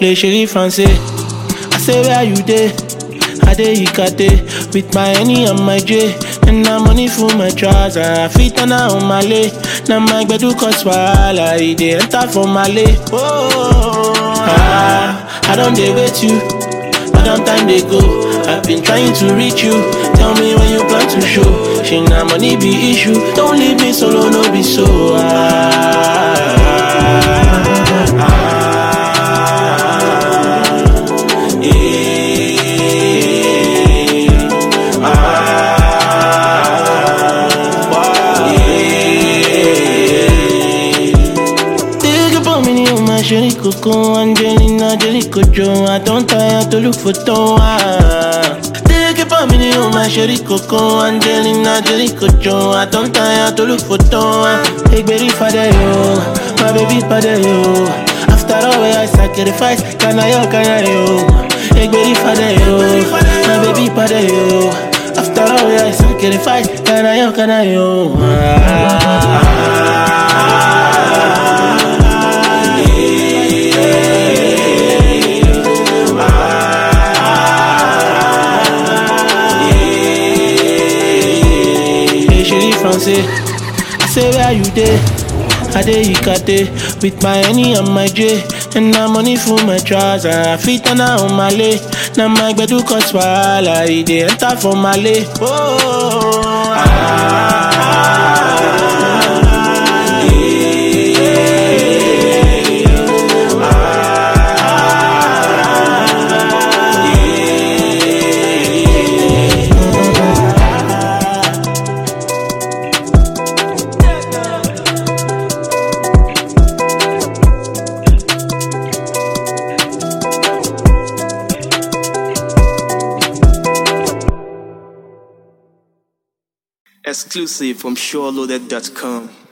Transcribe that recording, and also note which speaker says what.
Speaker 1: play Sherry Francais. I say where you dey? I dey Ikate with my Henny and my J. And na money for my trouser. I fit turn her on my lay. Now my gbedu cause wahala. E dey enter for my lay. Oh, ah, I don't dey wait you. But long time they go. I've been trying to reach you. Tell me when you plan to show. She na money be issue. Don't leave me solo, no be so. Ah, ah, ah, eh, ah, eh. Take up on me, oh my Sherry Coco, Angelina, Jelly Cojo. I don't tire to look for Toa. Take up on me, oh my Sherry Coco, Angelina, Jelly Cojo. I don't tire to look for Toa. Hey, baby, father, yo, my baby, father, yo. After all, where I sacrifice, can I, yo, can I, yo. Hey, baby, father, yo, my baby, father, yo. After all, where I sacrifice, can I, yo, can I, yo. Hey, Sherry Francais. I say where you dey? I dey Ikate with my Henny and my J. And na money for my trouser. I fit turn her on my lay. Now my gbedu cause wahala. E dey enter for my lay. Oh, ah,
Speaker 2: Exclusive from SureLoaded.com.